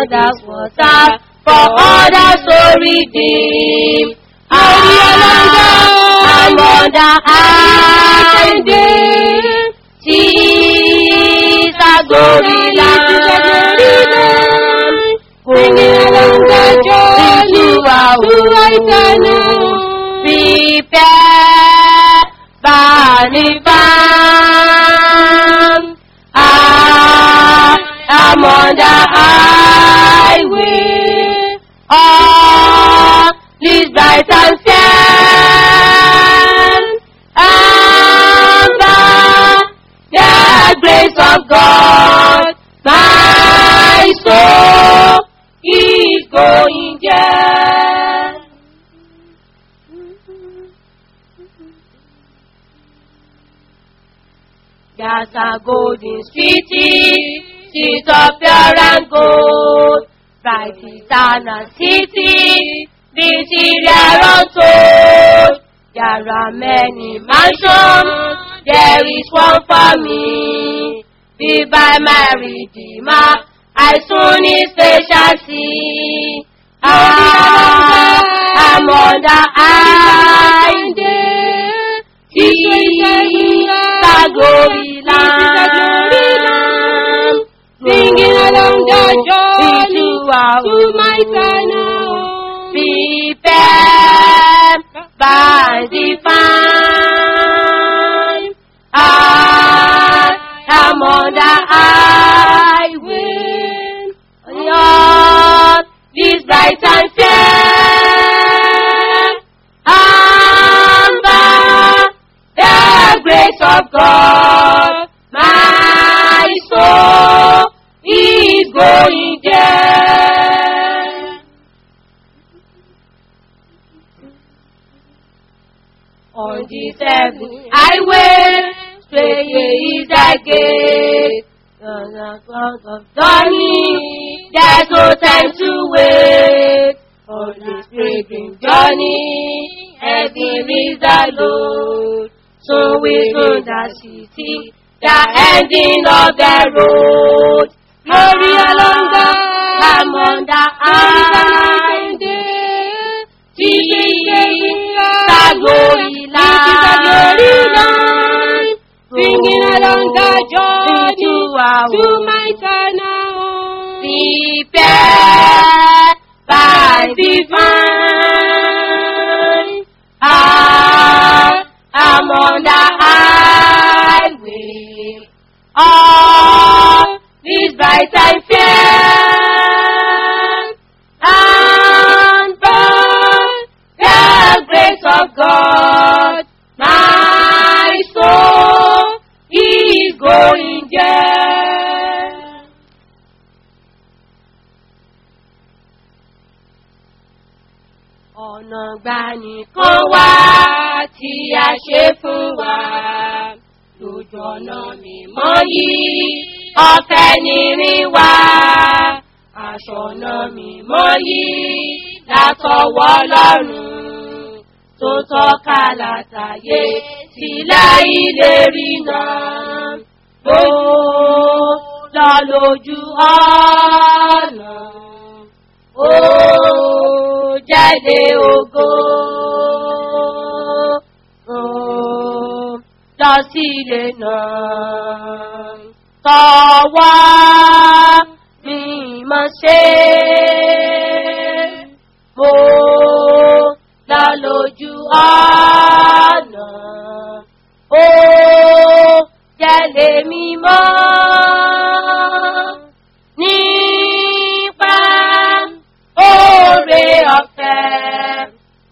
others was served, for others to redeem. Lórí ọlọ́jọ́. I'm on the highway. Jesus glory land. Singing along the journey to eternal. Prepare Banivan. I am on the highway. All is bright and fair. And by the grace of God, my soul is going there. There's a golden city, she's of pure and gold. Bright eternal city, this is their untold. There are many mansions, there is one for me. Be by my Redeemer, I soon his face shall see. Ah, I'm on the highway. Jesus, glory land. Singing along the journey Into our to my eternal home. Prepare by divine. I am on the highway. Lord, this bright and fair. And by the grace of God, my soul is going there. On the seventh highway, straight is the gate. On the front of journey, there's no time to wait. On this pilgrim journey, heavy is the load. So we soon the city, the ending of the road. Glory along the, I'm on the highway. Jesus, glory land. Singing along the journey Into our to my eternal home. Prepare by divine. I am on the highway. All is bright and fair. And by the grace of God, my soul is going there. ọ̀nà gbanìkan wá tí a ṣe fún wa lójú ọ̀nà mímọ́ yìí ọ̀fẹ́ nírin wá aṣọ ọ̀nà mímọ́ yìí látọwọ́ lọ́rùn tó tọ́ka látàyè sílẹ̀ ìlérí náà ó lọ lójú ọ̀nà ó jáde ògo ó lọ sí ilé náà tọwọ́ mímọ́ ṣe mo lọ lójú ọ̀nà ó jẹ́lé mímọ́ nípa oore ọ̀fẹ́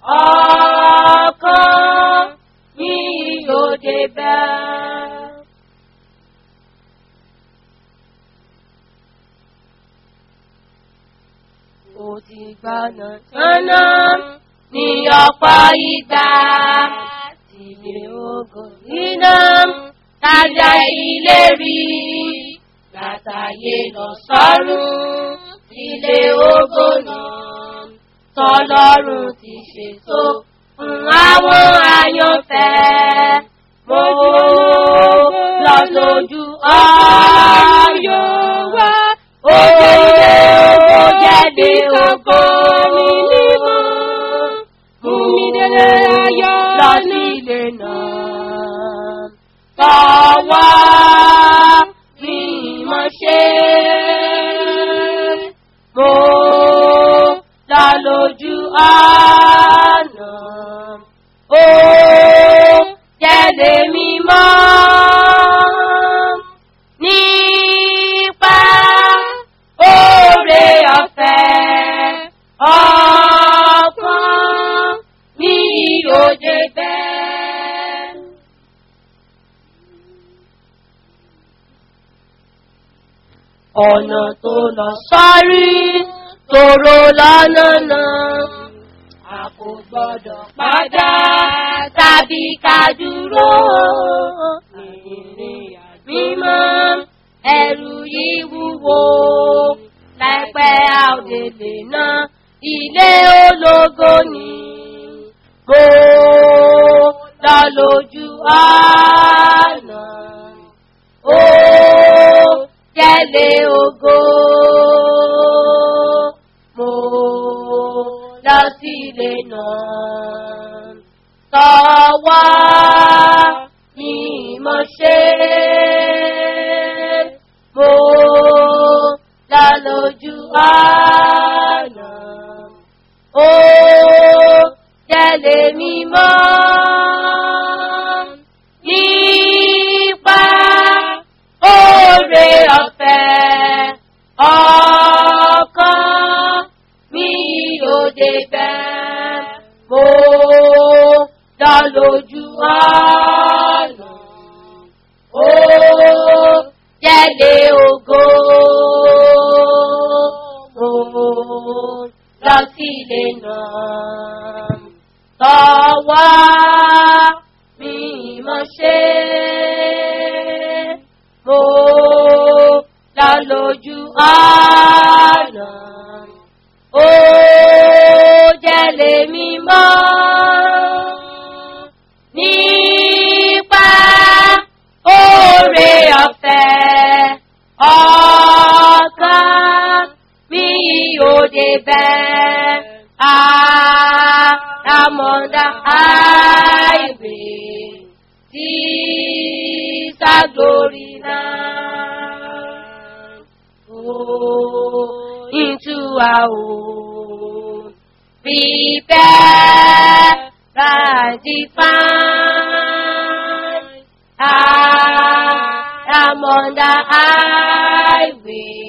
ọkàn mi yóò débẹ̀. Ó ti gbọ́nà tánná ní ọ̀pọ̀ ìgbà tí mi ò gò níná tájà ilé rí látàyè lọ sọ́run ilé ògo náà tọ́lọ́run ti ṣètò fún àwọn àyànfẹ́. Mo lọ lójú ọ̀yọ́ wá, ó ilé ògo ògo. Ẹ̀mí mímọ́. Mú mi délé ayọ̀ lọ náà. sí ilé náà. Tọ́wọ́ mi mọ̀ ṣe. Mo dá lójú àná. Ó jẹ́lé mi mọ́. Nípa oore ọ̀fẹ́ ọkàn mi ò dé bẹ́ẹ̀. ọ̀nà tó lọ sọ́rí tòrò lọ́nà náà. A kò gbọ́dọ̀ padà tàbí ká dúró. Ìrìn mímọ́ ẹrù yìí wúwo. Láìpẹ́ àòdèlè náà ilé ológo ni. Mo lọ lójú àná. Ó jẹ́lé ògo. Mo lọ sílé náà. Tọ́wọ́ ni mo ṣe. Mo lọ lójú àná. Ó jẹ́lé mímọ́. Nípa oore ọ̀fẹ́ ọkàn mi ò dé bẹ́ẹ̀. Mo dá lójú ọ̀nà. Ó jẹ́lé ògo. Mo lọ sílé náà. Tọ́wọ́ mi mọ̀ ṣe. Mo lọ lójú ọ̀nà. Ó jẹ́lé mi mọ́. Nípa oore ọ̀fẹ́ ọkàn mi ò dé bẹ́ẹ̀. Àmọ̀dá àìwé tí ságlórí náà. Oh, into our own. Prepare and define. I am on the highway.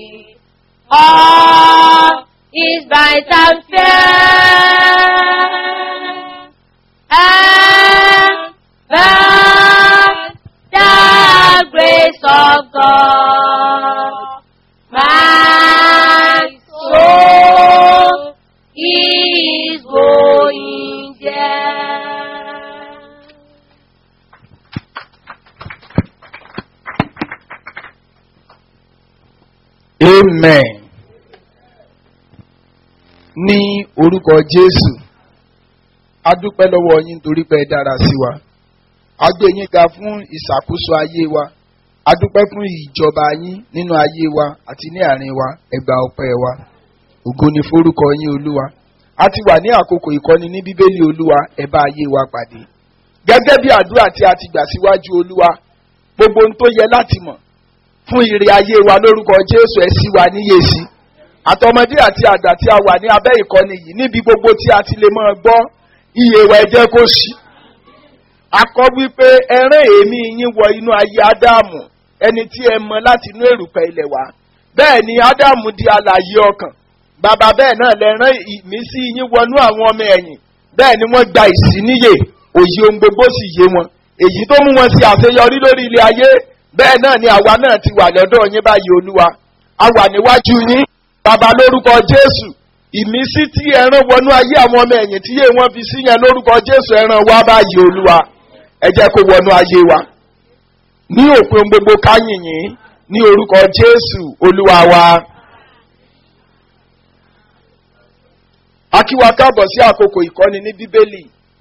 All is bright and fair. And the, the grace of God. My soul is going there. amen ní orúkọ jésù a dúpẹ́ lọ́wọ́ yín torí pé ẹ dára sí wa a gbé yín ga fún ìṣàkóso ayé wa a dúpẹ́ fún ìjọba yín nínú ayé wa àti ní àárín wa ẹ gba ọpẹ́ wa ògo ni forúkọ yín olúwa a ti wà ní àkókò ìkọ́ni ní bíbélì olúwa ẹ bá ayé wa pàdé gẹ́gẹ́ bí àdúrà tí a ti gbà síwájú olúwa gbogbo ohun tó yẹ láti mọ̀ fún ire ayé wa lórúkọ jésù ẹ sí wa níyèsí àtọmọdé àti àgbà tí a wà ní abẹ́ ìkọ́ni yìí níbi gbogbo tí a ti lè máa gbọ́ iye wa ẹ jẹ́ kó ṣí akọ wípé ẹrán èémí yín wọ inú ayé ádámù ẹni tí ẹ mọ láti inú èrùpẹ̀ ilẹ̀ wá bẹ́ẹ̀ ni ádámù di alààyè ọkàn bàbá bẹ́ẹ̀ náà lẹ́rán ìmísí yín wọnú àwọn ọmọ ẹ̀yìn bẹ́ẹ̀ ni wọ́n gba ìsíníyè òye ohun gbogbo sì yé wọn èyí tó mú wọn sí àṣeyọrí lórí ilé ayé bẹ́ẹ̀ náà ni àwa náà ti wà lọ́dọ̀ yín báyìí olúwa a wà níwájú yín bàbá lórúkọ jésù ìmísí tí ẹran wọnú ayé àwọn ọmọ ẹ̀yìn tí yé wọn fi sí yẹn lórúkọ jésù ẹran wá báyìí olúwa ẹ jẹ́ kó wọnú ayé wa ní òpin gbogbo káyìn yín ní orúkọ jésù olúwa wa. akíwa káàbọ̀ sí àkókò ìkọ́ni ní bíbélì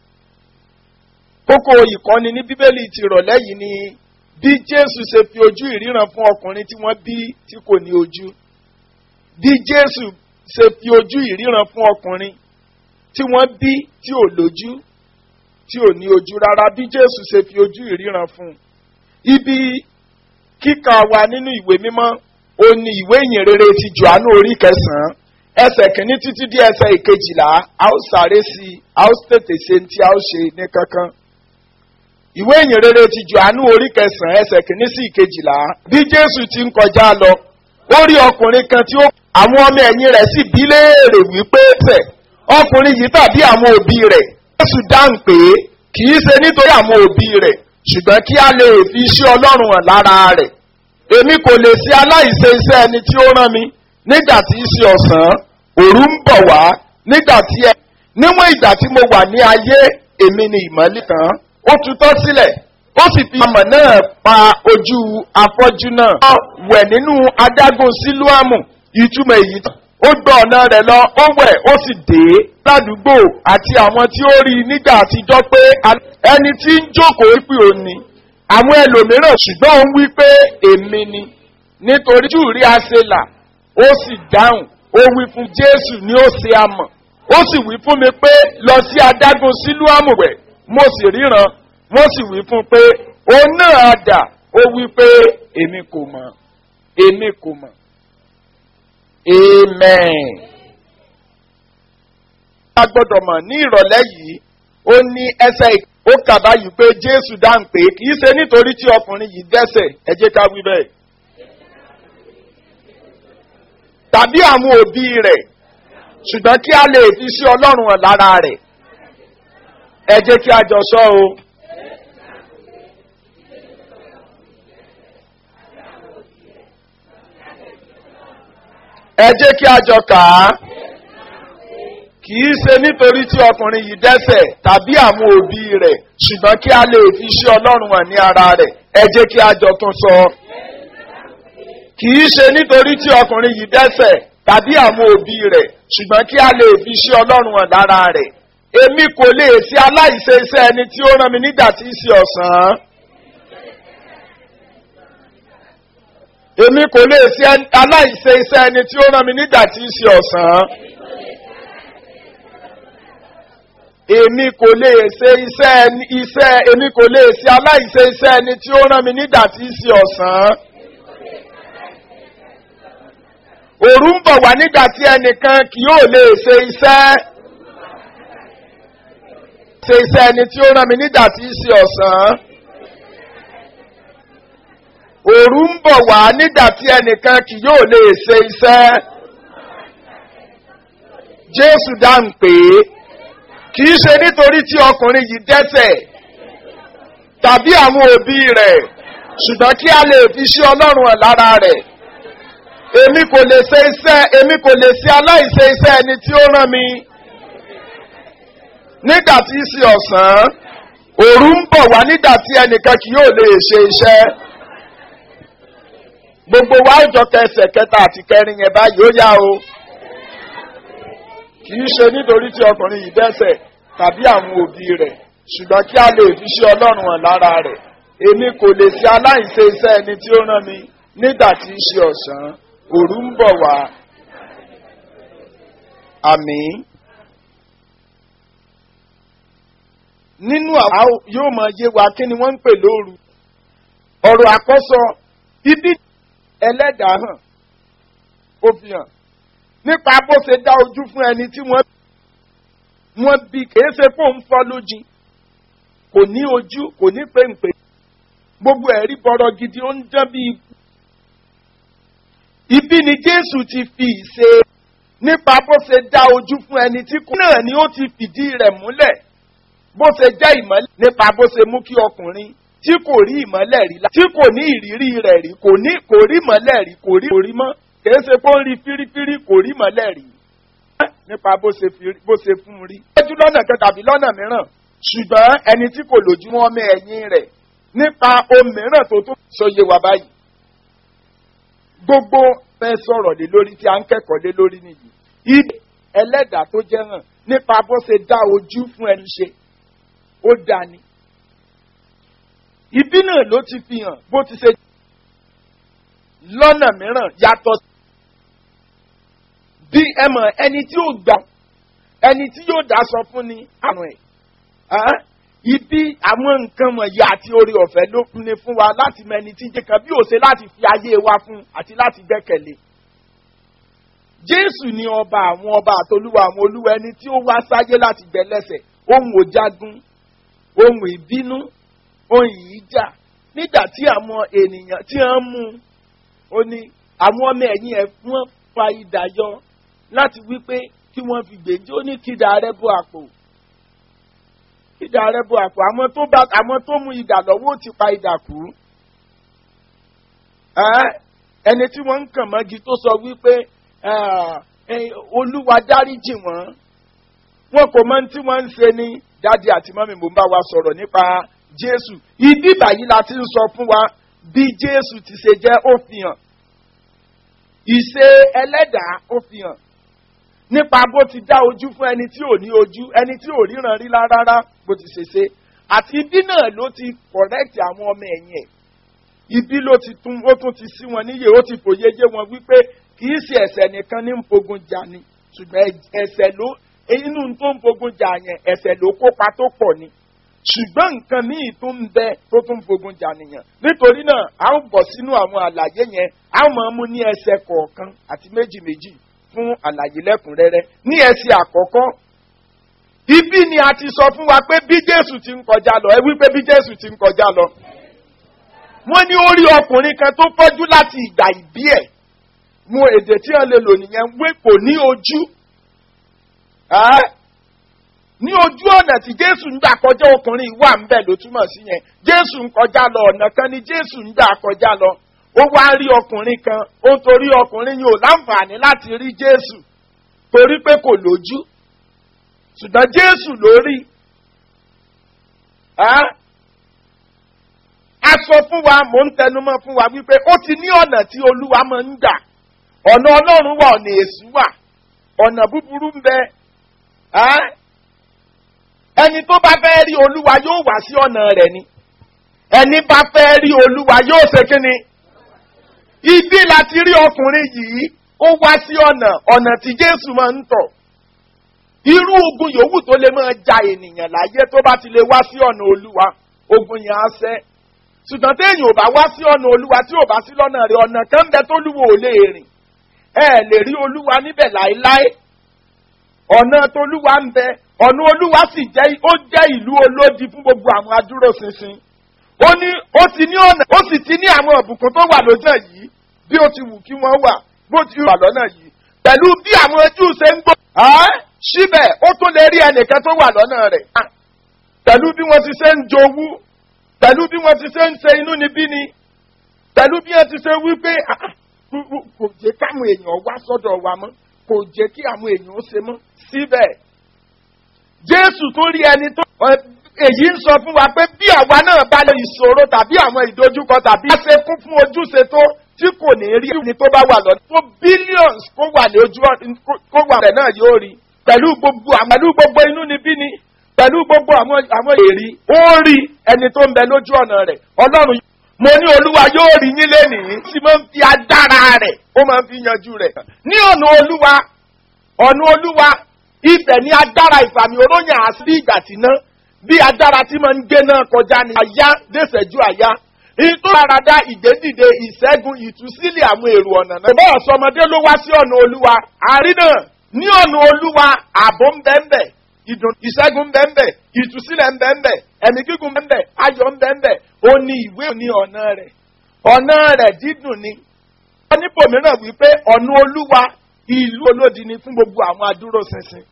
kókó ìkọ́ni ní bíbélì ti rọ̀lẹ́ yìí ni bí jésù ṣe fi ojú ìríran fún ọkùnrin tí wọ́n bí tí kò ní ojú bí jésù ṣe fi ojú ìríran fún ọkùnrin tí wọ́n bí tí ò lójú tí ò ní ojú rárá bí jésù ṣe fi ojú ìríran fún un. ibi kíkà wa nínú ìwé mímọ́ ó ní ìwé ìyìnrere ti johannu orí kẹsàn-án ẹsẹ̀ kìíní títí dé ẹsẹ̀ ìkejìlá a ó sáré sí i a ó tètè ṣe ní tí a ó ṣe ní kankan. ìwé ìyìnrere ti johannu orí kẹsàn-án ẹsẹ̀ kìíní sí ìkejìlá bí jésù ti ń kọjá lọ ó rí ọkùnrin kan tí ó àwọn ọmọ ẹ̀yìn rẹ̀ sì bí léèrè wípé tẹ̀ ọkùnrin yìí tàbí àwọn òbí rẹ̀ jésù dáhùn pé kì í ṣe nítorí àwọn òbí rẹ̀ ṣùgbọ́n kí a lè fi iṣẹ́ ọlọ́run hàn lára rẹ̀ èmi kò lè ṣe aláìṣe iṣẹ́ ẹni tí ó rán mi nígbà tí í ṣe ọ̀sán òru ń bọ̀ wá nígbà tí ẹ níwọ̀n ìgbà tí mo wà ní ayé èmi ni ìmọ̀lẹ́ kan ó tutọ́ sílẹ̀ ó sì fi ọmọ náà pa ojú afọ́jú náà ó wẹ̀ nínú adágún sílùámù ìtumọ̀ èyí tán ó gbọ́ ọ̀nà rẹ̀ lọ ó wẹ̀ ó sì dé ládùúgbò àti àwọn tí ó rí i nígbà àtijọ́ pé ẹni tí ń jókòó pé òun ni àwọn ẹlòmíràn ṣùgbọ́n òun wí pé èmi ni nítorí jù rí àṣelà ó sì dáhùn ó wí fún jésù ní ó ṣe amọ̀ ó sì wí fún mi pé lọ sí adágún sílùámù wẹ̀ mo sì ríran wọ́n sì wí fún pé òun náà dà ó wí pé èmi kò mọ̀ èmi kò mọ̀ amen. a gbọ́dọ̀ mọ̀ ní ìrọ̀lẹ́ yìí ó ní ẹsẹ̀ ó kà báyìí pé jésù dáhùn pé kì í ṣe nítorí tí ọkùnrin yìí dẹ́sẹ̀ ẹ jẹ́ ká wí bẹ́ẹ̀. tàbí àwọn òbí rẹ̀ ṣùgbọ́n kí a lè fi sí ọlọ́run hàn lára rẹ̀ ẹ jẹ́ kí a jọ sọ o. ẹ jẹ́ kí a jọ kà á kì í ṣe nítorí tí ọkùnrin yìí dẹ́sẹ̀ tàbí àwọn òbí rẹ̀ ṣùgbọ́n kí a lè fi ṣe ọlọ́run hàn ní ara rẹ̀ ẹ jẹ́ kí a jọ tún sọ. kì í ṣe nítorí tí ọkùnrin yìí dẹ́sẹ̀ tàbí àwọn òbí rẹ̀ ṣùgbọ́n kí a lè fi ṣe ọlọ́run hàn lára rẹ̀ èmi kò lè ṣe aláìṣe iṣẹ́ ẹni tí ó rán mi nígbà tí í ṣe ọ̀sán. èmi kò lè ṣe aláìṣe iṣẹ́ ẹni tí ó rán mi nígbà tí í ṣe ọ̀sán. èmi kò lè ṣe iṣẹ́ iṣẹ́ èmi kò lè ṣe aláìṣe iṣẹ́ ẹni tí ó rán mi nígbà tí í ṣe ọ̀sán. òru ń bọ̀ wá nígbà tí ẹnìkan kì yóò lè ṣe iṣẹ́ ṣe iṣẹ́ ẹni tí ó rán mi nígbà tí í ṣe ọ̀sán. òru ń bọ̀ wá nígbà tí ẹnìkan kì yóò lè ṣe iṣẹ́. jésù dáhùn pé kì í ṣe nítorí tí ọkùnrin yìí dẹ́sẹ̀ tàbí àwọn òbí rẹ̀ ṣùgbọ́n kí a lè fi ṣe ọlọ́run ẹ̀ lára rẹ̀ èmi kò lè ṣe iṣẹ́ èmi kò lè ṣe aláìṣe iṣẹ́ ẹni tí ó rán mi nígbà tí í ṣe ọ̀sán òru ń bọ̀ wá nígbà tí ẹnìkan kì yóò lè ṣe iṣẹ́ gbogbo wa ìjọ kẹsẹ̀ kẹta àti kẹrin yẹn báyìí ó yá o kì í ṣe nítorí tí ọkùnrin yìí dẹ́sẹ̀ tàbí àwọn òbí rẹ̀ ṣùgbọ́n kí a lè fi ṣe ọlọ́run hàn lára rẹ̀ èmi kò lè ṣe aláìṣe iṣẹ́ ẹni tí ó rán mi nígbà tí í ṣe ọ̀sán òru ń bọ̀ wá àmì nínú àwọn yóò máa yé wa kí ni wọ́n ń pè lóru ọ̀rọ̀ àkọ́sọ ibi ẹlẹ́dàá hàn ó fi hàn nípa bó ṣe dá ojú fún ẹni tí wọ́n wọ́n bí kìí ṣe fóun fọ́ lójì kò ní ojú kò ní péńpé gbogbo ẹ̀rí bọ̀rọ̀ gidi ó ń dán bí ikú. ibi ni jésù ti fi ìṣe nípa bó ṣe dá ojú fún ẹni tí kò náà ni ó ti fìdí rẹ̀ múlẹ̀ bó ṣe jẹ́ ìmọ́lẹ̀ nípa bó ṣe mú kí ọkùnrin tí kò rí ìmọ́lẹ̀ rí tí kò ní ìrírí rẹ̀ rí kò ní kò rí ìmọ́lẹ̀ rí kò rí orí mọ́ kìí ṣe kó ń rí fírífírí kò rí ìmọ́lẹ̀ rí nípa bó ṣe bó ṣe fún un rí. lójú lọ́nà kan tàbí lọ́nà mìíràn ṣùgbọ́n ẹni tí kò lójú wọn mọ ẹ̀yìn rẹ̀ nípa ohun mìíràn tó tó sọyẹ wà báyìí. gbogbo fẹ́ sọ̀rọ̀ lé lórí tí a ń kẹ́kọ̀ọ́ lé lórí nìyí. ibi ẹlẹ́dàá tó jẹ́ hàn nípa bó ṣe dá ojú fún ẹni ṣe ó dání. ibi náà ló ti fi hàn bó ti ṣe lọ́nà mìíràn yàtọ̀ bí ẹ mọ̀ ẹni tí ó gbà ẹni tí yóò dá sọ fún ni àrùn ẹ̀ Ẹ́, ibi àwọn nǹkan wọ̀nyí àti orí ọ̀fẹ́ ló fún ni fún wa láti mọ ẹni tí jẹ́ kan bí ó ṣe láti fi ayé wa fún àti láti gbẹ́kẹ̀lé jésù ni ọba àwọn ọba àtolúwa àwọn olúwa ẹni tí ó wá sáyé láti gbẹlẹ́sẹ̀ ohun òjagun ohun ìbínú ohun ìyíjà nígbà tí àwọn ènìyàn tí wọ́n mú un ó ní àwọn ọmọ ẹ̀yìn ẹ̀ wọ́n fa idà yọ láti wí pé kí wọ́n fi gbèjì ó ní kídà rẹ̀ bọ́ àpò kídà rẹ̀ bọ́ àpò àwọn tó bá àwọn tó mú idà lọ́wọ́ ó ti pa idà kú Ẹ́, ẹni tí wọ́n ń kàn mọ́gi tó sọ wípé ẹ́, ẹ́, olúwa dáríjì wọ́n wọn kò mọ ohun tí wọ́n ń ṣe ní dáàdi àti mọ́mí mò ń bá wa sọ̀rọ̀ nípa jésù ibi báyìí la ti ń sọ fún wa bí jésù ti ṣe jẹ́ ó fi hàn ìṣe ẹlẹ́dàá ó fi hàn nípa bó ti dá ojú fún ẹni tí ò ní ojú ẹni tí ò ríran rí rárá bó ti ṣe ṣe àti ibi náà ló ti correct àwọn ọmọ ẹ̀yìn ẹ̀ ibi ló ti tún ó tún ti sí wọn níyè ó ti fòye yé wọn wípé kì í ṣe ẹ̀sẹ̀ nìkan ní ń fogun jà ni ṣùgbọ́n ẹ̀sẹ̀ ló inú tó ń fogun jà yẹn ẹ̀sẹ̀ ló kópa tó pọ̀ ni ṣùgbọ́n nǹkan míì tó ń bẹ tó tún fogun jà nìyẹn nítorí náà a ó bọ̀ sínú àwọn àlàyé yẹn a ó máa mú ní ẹsẹ̀ kọ̀ọ̀kan àti méjì méjì fún àlàyé lẹ́kùnrẹ́rẹ́ ní ẹsẹ̀ àkọ́kọ́ ibi ni a ti sọ fún wa pé bí jésù ti ń kọjá lọ ẹ wí pé bí jésù ti ń kọjá lọ wọ́n ní ó rí ọkùnrin kan tó fọ́jú láti ìgbà ìbí ẹ̀ mú èdè tí wọ́n lè lò nìyẹn wé kò ní ojú Ẹ́, ní ojú ọ̀nà tí jésù ń gbà kọjá ọkùnrin wà ń bẹ̀ ló túmọ̀ sí yẹn jésù ń kọjá lọ ọ̀nà kan ni jésù ń gbà kọjá lọ ó wá rí ọkùnrin kan ó ń torí ọkùnrin yìí ò láǹfààní láti rí jésù torí pé kò lójú ṣùgbọ́n jésù ló rí Ẹ́, a sọ fún wa mò ń tẹnumọ́ fún wa wípé ó ti ní ọ̀nà tí olúwa máa ń gbà ọ̀nà ọlọ́run wà ọ̀nà èṣù wà ọ̀nà búburú ń bẹ Ẹ́? ẹni tó bá fẹ́ rí olúwa yóò wá sí ọ̀nà rẹ̀ ni ẹni bá fẹ́ rí olúwa yóò ṣe kí ni ibi láti rí ọkùnrin yìí ó wá sí ọ̀nà ọ̀nà tí jésù máa ń tọ̀ irú ogun yòówù tó lè máa ja ènìyàn láyé tó bá ti lè wá sí ọ̀nà olúwa ogun yẹn á sẹ́ ṣùgbọ́n téèyàn ò bá wá sí ọ̀nà olúwa tí ò bá sí lọ́nà rẹ̀ ọ̀nà kan ń bẹ tó lúwo ò lè rìn ẹ lè rí olúwa níbẹ̀ láéláé ọ̀nà tolúwa ń bẹ ọ̀nà olúwa sì jẹ́ ó jẹ́ ìlú olódi fún gbogbo àwọn adúróṣinṣin ó ní ó ti ní ọ̀nà ó sì ti ní àwọn ọ̀bùkún tó wà lọ́jọ́ yìí bí ó ti wù kí wọ́n wà bó ti wà lọ́nà yìí pẹ̀lú bí àwọn ojú ṣe ń gbọ́ síbẹ̀ ó tún lè rí ẹnìkan tó wà lọ́nà rẹ̀ pẹ̀lú bí wọ́n ti ṣe ń jowú pẹ̀lú bí wọ́n ti ṣe ń ṣe inú níbí ni pẹ̀lú bí wọ́n ti ṣe wípé kò jẹ́ káwọn èèyàn wá sọ́dọ̀ wa mọ́ kò jẹ́ kí àwọn èèyàn ó ṣe mọ́ síbẹ̀. Jésù tó rí ẹni tó èyí ń sọ fún wa pé bí àwa náà bá lè ìṣòro tàbí àwọn ìdojúkọ tàbí a ṣe kún fún ojúṣe tó tí kò ní rí ẹni tó bá wà lọ́nà tó billions kó wà ní ojú kó wà rẹ̀ náà yóò rí pẹ̀lú gbogbo pẹ̀lú gbogbo inú níbí ni pẹ̀lú gbogbo àwọn àwọn èrì ó rí ẹni tó ń bẹ lójú ọ̀nà rẹ̀ ọlọ́run mo ní olúwa yóò rí yín lénìí tí máa ń fi agbára rẹ̀ ó máa ń fi yanjú rẹ̀ ní ọ̀nà olúwa ọ̀nà olúwa ibẹ̀ ní agbára ìfàmì oróyìn àṣírí ìgbà tí ná bí agbára tí máa ń gbé náà kọjá ní àyá dẹ́sẹ̀jú àyá ìtò àràdá ìgbédìde ìṣẹ́gun ìtúsílẹ̀ àwọn èrò ọ̀nà náà. ìbá ọ̀sọ́mọdé ló wá sí ọ̀nà olúwa àárín náà ní ọ̀nà olúwa ààbò ń bẹ́ẹ̀ bẹ́ẹ̀ ìdùn ìṣẹ́gun bẹ́ẹ̀ ìtúsílẹ̀ ń bẹ́ẹ̀ ẹ̀mí gígùn bẹ́ẹ̀ ayọ̀ ń bẹ́ẹ̀ ó ní ìwé ní ọ̀nà rẹ̀ ọ̀nà rẹ̀ dídùn ni. wọ́n ní bòmíràn wípé ọ̀nà olúwa ìlú olódi ni fún gbogbo àwọn adúróṣinṣin.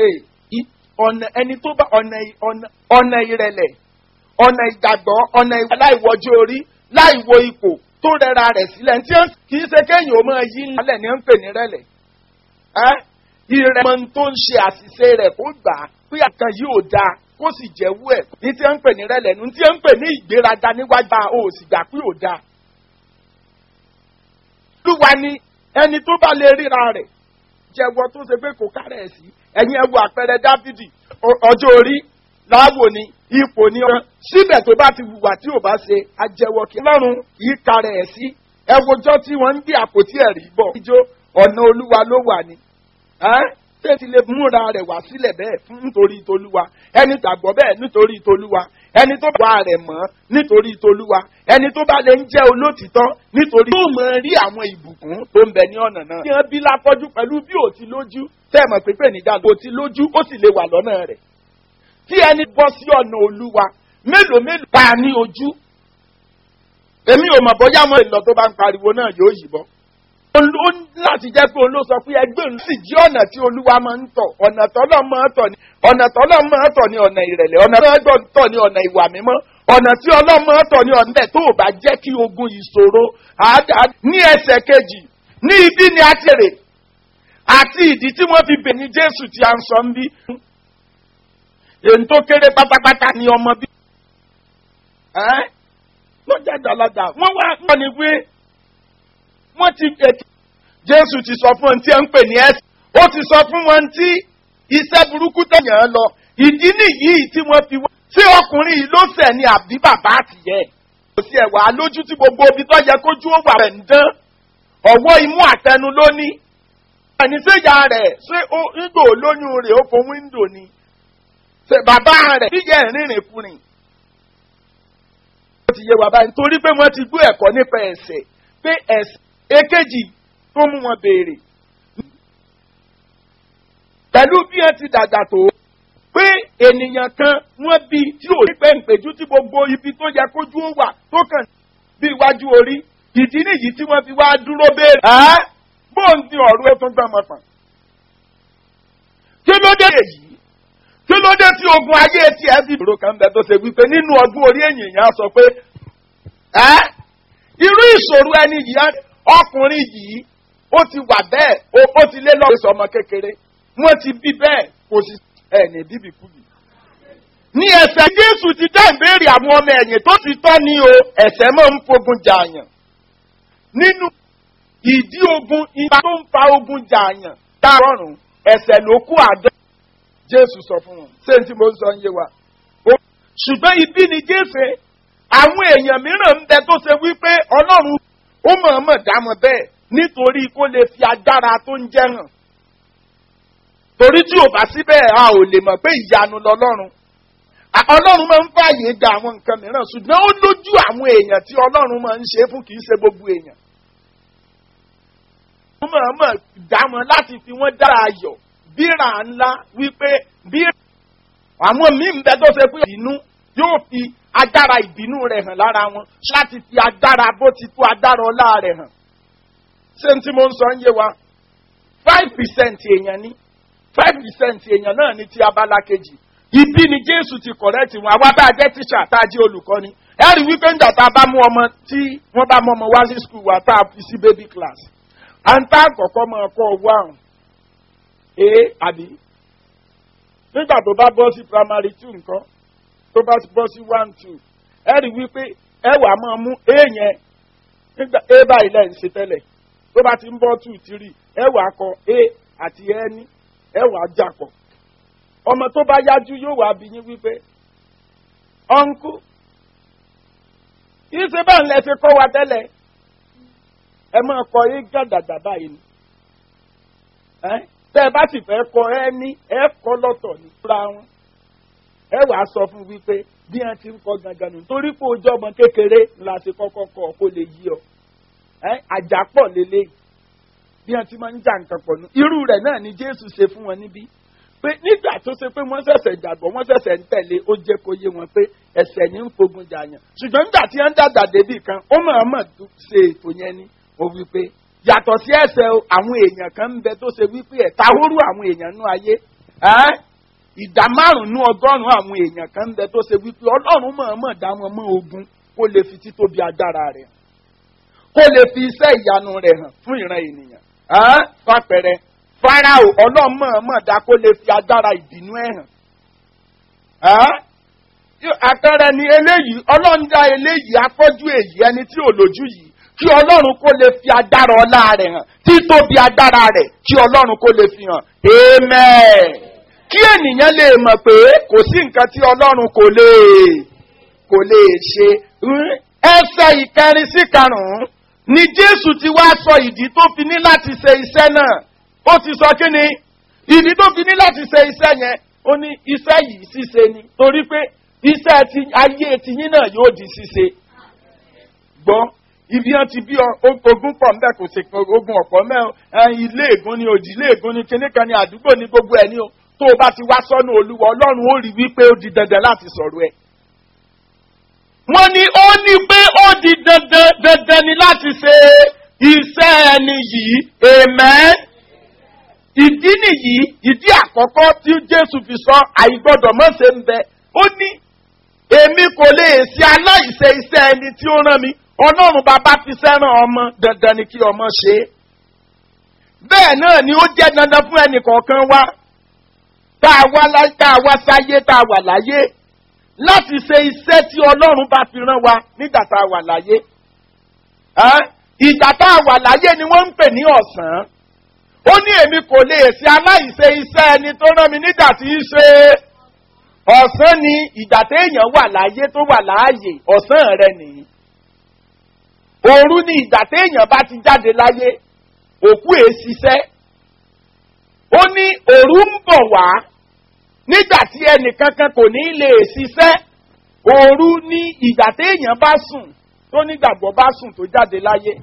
ọ̀nà ẹni tó bá ọ̀nà ìrẹ̀lẹ̀ ọ̀nà ìgbàgbọ́ ọ̀nà ìwà láìwọ́jú orí láìwo ipò tó rẹra rẹ̀ sílẹ̀ tí kì í ṣe kéèyàn ó máa yí lálẹ́ ní ń pè ní rẹ̀lẹ̀ ìrẹ̀mọ̀ tó ń ṣe àṣìṣe rẹ̀ kó gbà á pé àkàn yìí ò dáa kó sì jẹ́wọ́ ẹ̀ ní tí ń pè ní rẹ̀lẹ̀ ní tí ń pè ní ìgbéraga níwájú ò sì gbà pé ò dáa. Olúwa ni ẹni tó bá lè ríra rẹ̀ jẹ́wọ́ tó ṣe pé kò kárẹ̀ ẹ̀ sí ẹ̀yin ẹ wo àpẹẹrẹ Dáfídì ọjọ́ orí láàwò ni ipò ni ọ̀ràn síbẹ̀ tó bá ti wùwà tí ò bá ṣe ajẹ́wọ́ kí lọ́rùn yìí kárẹ̀ ẹ̀ sí ẹ wojọ́ tí wọ́n ń gbé àpótí ẹ̀rí bọ̀. ìjọ ọ̀nà olúwa ló wà ní ẹ́ ṣé ti lè múra rẹ̀ wá sílẹ̀ bẹ́ẹ̀ fún nítorí tolúwa ẹni tàgbọ́ bẹ́ẹ̀ nítorí tolúwa ẹni tó bá rẹ̀ mọ́ nítorí tolúwa ẹni tó bá lè ń jẹ́ olótìtọ́ nítorí tó mọ̀ rí àwọn ìbùkún tó ń bẹ ní ọ̀nà náà. kí wọ́n bí lápọ́jú pẹ̀lú bí ò ti lójú tẹ́ẹ̀mọ̀ pípé níjà kò ti lójú ó sì lè wà lọ́nà rẹ̀. tí ẹni bọ́ sí ọ̀nà olúwa mélòó mélòó ta ní ojú. èmi ò mọ̀ bóyá mo lọ tó bá ń pariwo náà yóò yìnbọn ó láti jẹ́ pé òun ló sọ pé ẹgbẹ́ òun sì jí ọ̀nà tí olúwa máa ń tọ̀ ọ̀nà tọ́lọ́ máa ń tọ̀ ní ọ̀nà tọ́lọ́ máa ń tọ̀ ní ọ̀nà ìrẹ̀lẹ̀ ọ̀nà tọ́lọ́ tọ̀ ní ọ̀nà ìwà mímọ́ ọ̀nà tí ọlọ́run máa ń tọ̀ ní ọ̀nà bẹ́ẹ̀ tó o bá jẹ́ kí ogun ìṣòro àádá ní ẹsẹ̀ kejì ní ibi ni a ti rè àti ìdí tí wọ́n fi bèní jésù tí a ń sọ ń bí èyí tó kéré pátápátá ni ọmọ bí lọ́jà dàlájà wọ́n wá wọ́n ní pé wọ́n ti ètò jésù ti sọ fún wọn tí ẹ ń pè ní ẹsẹ̀ ó ti sọ fún wọn tí iṣẹ́ burúkú tẹ̀yàn án lọ ìdí nìyí tí wọ́n fi wá tí ọkùnrin yìí ló sẹ̀ ní àbí bàbá àtìyẹ́ kò sí ẹ̀wà lójú tí gbogbo ibi tó yẹ kójú ó wà rẹ̀ ń dán ọ̀wọ́ imú àtẹnu lóní ẹni séjà rẹ̀ ṣé ó ńgbò lóyún rẹ̀ ó fo wíńdò ni ṣe bàbá rẹ̀ bíyẹ̀ rìnrìn kùnrin ó ti yé wa báyìí nítorí pé wọ́n ti gbé ẹ̀kọ́ nípa ẹ̀sẹ̀ pé ẹ̀sẹ̀ èkejì tó mú wọn béèrè. pẹ̀lú bí wọ́n ti dàgbà tó pé ènìyàn kan wọ́n bí tí ò ní pẹ́ǹpẹ́jú tí gbogbo ibi tó yẹ kójú ó wà tó kàn bí iwájú orí ìdí nìyí tí wọ́n fi wá dúró béèrè. ẹ́ bóun ti ọ̀rọ̀ ẹ̀ tó gbà mọ́ tán. kí ló dé èyí kí ló dé tí ogun ayé tí ẹ fi dúró kan bẹ tó ṣe wípé nínú ọdún orí èèyàn sọ pé ẹ́ irú ìṣòro ẹni yìí ọkùnrin yìí ó ti wà bẹ́ẹ̀ ó ti lé lọ́wọ́ sọmọ kékeré wọ́n ti bí bẹ́ẹ̀ kò sí ẹ̀ ní bíbí kú yìí. ní ẹsẹ̀ jésù ti dá ìbéèrè àwọn ọmọ ẹ̀yìn tó ti tọ́ ní o ẹ̀sẹ̀ máa ń fogun jààyàn. nínú ìdí ogun ipa tó ń fa ogun jààyàn dárọ̀rùn ẹ̀sẹ̀ ló kú àdá. jésù sọ fún wọn ṣé tí mo ń sọ ń yé wa. ṣùgbọ́n ibi ni jésù àwọn èèyàn mìíràn ń bẹ tó ṣe wípé ọlọ́run ó mọ̀ọ́mọ̀ dá wọn bẹ́ẹ̀ nítorí kó lè fi agbára tó ń jẹ́ hàn. torí tí ò bá síbẹ̀ a ò lè mọ̀ pé ìyanu lọ́lọ́run. ọlọ́run máa ń fààyè gba àwọn nǹkan mìíràn ṣùgbọ́n ó lójú àwọn èèyàn tí ọlọ́run máa ń ṣe fún kì í ṣe gbogbo èèyàn. ó mọ̀ọ́mọ̀ dá wọn láti fi wọ́n dára ayọ̀ bíra ńlá wípé bíra àwọn míì ń bẹ tó ṣe pé ìnú yóò fi agbára ìbínú rẹ̀ hàn lára wọn láti fi agbára bó ti tó agbára ọlá rẹ̀ hàn. ṣé n tí mo ń sọ ń yé wa five percent èèyàn ní five percent èèyàn náà ní ti abala kejì ibi ni jésù ti kọ̀rẹ́tì wọn àwa bá a jẹ́ tíṣà tá a jẹ́ olùkọ́ni ẹ rí wípé ń dàtà bá mú ọmọ tí wọ́n bá mú ọmọ wá sí skul wa tá a fi sí baby class à ń tá àkọ́kọ́ máa kọ́ owó àrùn ee àbí nígbà tó bá bọ́ sí primary two nǹkan tó bá bọ́ sí one two ẹ rí wípé ẹ wà máa mú a yẹn nígbà a báyìí lẹ́yìn ṣe tẹ́lẹ̀ tó bá ti ń bọ́ two three ẹ wà kọ a àti ẹni ẹ wà jà pọ̀ ọmọ tó bá yájú yóò wá bí yín wípé ọ̀nkú kì í ṣe báà ń lẹ ṣe kọ́ wa tẹ́lẹ̀ ẹ máa kọ é gàdàgbà báyìí ni tẹ́ ẹ bá sì fẹ́ kọ ẹ ní ẹ kọ́ lọ́tọ̀ ní fúra wọn ẹ wàá sọ fún wípé bí wọn ti ń kọ gangan nù torí pé ojú ọmọ kékeré la ṣe kọ́kọ́ kọ kó lè yí ọ àjàpọ̀ lélẹ̀ bí wọn ti máa ń jà nǹkan pọ̀ nù irú rẹ̀ náà ni jésù ṣe fún wọn níbí pé nígbà tó ṣe pé wọ́n ṣẹ̀ṣẹ̀ gbàgbọ́ wọ́n ṣẹ̀ṣẹ̀ ń tẹ̀lé ó jẹ́ kó yé wọn pé ẹ̀ṣẹ̀ ní ń fogun jàyàn ṣùgbọ́n nígbà tí wọ́n ń dàgbà débì kan ó máa mọ̀ ṣe ètò yẹn ni ó wí pé yàtọ̀ sí ẹ̀ṣẹ̀ àwọn èèyàn kan ń bẹ tó ṣe wípé ẹ̀ta hóró àwọn èèyàn nú ayé ìdá márùn-ún ọgọ́rùn-ún àwọn èèyàn kan ń bẹ tó ṣe wípé ọlọ́run mọ̀ọ́mọ̀ dá wọn mọ́ ogun kó lè fi títóbi agbára rẹ̀ hàn kó lè fi iṣẹ́ ìyanu rẹ̀ hàn fún ìran ènìyàn fàpẹrẹ farao ọlọ́run mọ̀ọ́mọ̀ dá kó lè fi agbára ìbínú ẹ̀ hàn àpẹẹrẹ ni eléyìí ọlọ́run dá eléyìí afọ́jú èyí ẹni tí ò lójú yìí kí ọlọ́run kó lè fi agbára ọlá rẹ̀ hàn títóbi agbára rẹ̀ kí ọlọ́run kó lè fi hàn amen kí ènìyàn lè mọ̀ pé kò sí nǹkan tí ọlọ́run kò lè kò lè ṣe ẹsẹ̀ ìkẹrin sí karùn-ún ni jésù ti wá sọ ìdí tó fi ní láti ṣe iṣẹ́ náà ó ti sọ kí ni ìdí tó fi ní láti ṣe iṣẹ́ yẹn ó ní iṣẹ́ yìí ṣíṣe ni torí pé iṣẹ́ ti ayé tiyín náà yóò di ṣíṣe gbọ́ ibi hàn ti bí ọ- o- ogun pọ̀ ńbẹ kò sí ogun ọ̀pọ̀ mẹ́ o, ẹ, ilé ègún ni òdì ilé ègún ni kinní kan ni àdúgbò ni gbogbo ẹ̀ ní o tó o bá ti wá sọ́nù olúwa ọlọ́run ó rí wípé ó di dandan láti sọ̀rọ̀ ẹ̀. wọ́n ní ó ní pé ó di dandan dandan ni láti ṣe iṣẹ́ ẹni yìí amen. ìdí nìyí ìdí àkọ́kọ́ tí jésù fi sọ àìgbọ́dọ̀ mọ́ṣe ń bẹ ó ní èmi kò lè ṣe aláìṣe iṣẹ́ ẹni tí ó rán mi ọlọ́run bàbá fi sẹ́ràn ọmọ dandan ni kí ọmọ ṣe é bẹ́ẹ̀ náà ni ó jẹ́ dandan fún ẹnì kọ̀ọ̀kan wa tá a wá láyé tá a wá sáyé tá a wà láyé láti ṣe iṣẹ́ tí ọlọ́run bá fi rán wa nígbà tá a wà láyé Ẹ́, ìgbà tá a wà láyé ni wọ́n ń pè ní ọ̀sán ó ní èmi kò lè ṣe aláìṣe iṣẹ́ ẹni tó rán mi nígbà tí í ṣe ọ̀sán ni ìgbà téèyàn wà láyé tó wà láàyè ọ̀sán rẹ nìyí òru ni ìgbà téèyàn bá ti jáde láyé òkú èé ṣiṣẹ́ ó ní òru ń bọ̀ wá nígbà tí ẹnì kankan kò ní lè ṣiṣẹ́ òru ní ìgbà téèyàn bá sùn tó nígbàgbọ́ bá sùn tó jáde láyé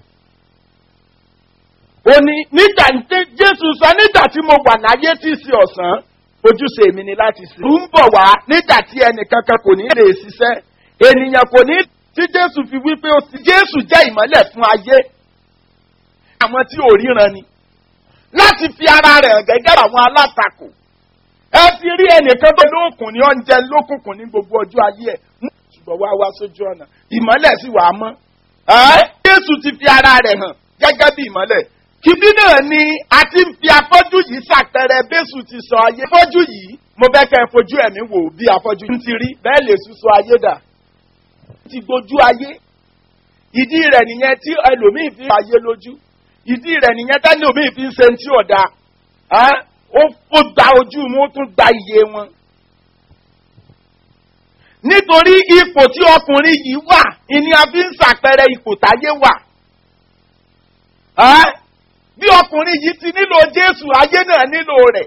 ó ní nígbà tí jésù sọ nígbà tí mo wà láyé tí í ṣe ọ̀sán ojúṣe mi ni láti sìn. òru ń bọ̀ wá nígbà tí ẹnì kankan kò ní lè ṣiṣẹ́ ènìyàn kò ní tí jésù fi wí pé ó sì jésù jẹ́ ìmọ́lẹ̀ fún ayé àwọn tí ò ríran ni láti fi ara rẹ̀ hàn gẹ́gẹ́ bí àwọn alátakò ẹ fi rí ẹnìkan tó lóòkùn ní oúnjẹ lókùnkùn ní gbogbo ọjọ́ ayé ẹ̀ ṣùgbọ́n wá wá sójú ọ̀nà ìmọ́lẹ̀ sì wà á mọ́ ẹ́ jésù ti fi ara rẹ̀ hàn gẹ́gẹ́ bí ìmọ́lẹ̀ kìbí náà ni a ti ń fi afọ́jú yìí ṣàpẹẹrẹ bẹ́sù ti sọ ayé afọ́jú yìí mo fẹ́ kẹ́ ẹ fojú ẹ̀mí wò bí afọ́jú yìí ti rí bẹ́ẹ̀ lè sùn sọ ayé dà ti gbójú ayé ìdí rẹ̀ nìyẹn tí ẹlòmíì fi ayé lójú ìdí rẹ̀ nìyẹn tẹ́lẹ̀ omi fi ń ṣe ti ọ̀dà ó gba ojú wọn ó tún gba iye wọn. nítorí ipò tí ọkùnrin yìí wà ìní a fi ń ṣàpẹẹrẹ ipò táyé wà. bí ọkùnrin yìí ti nílò jésù ayé náà nílò rẹ̀.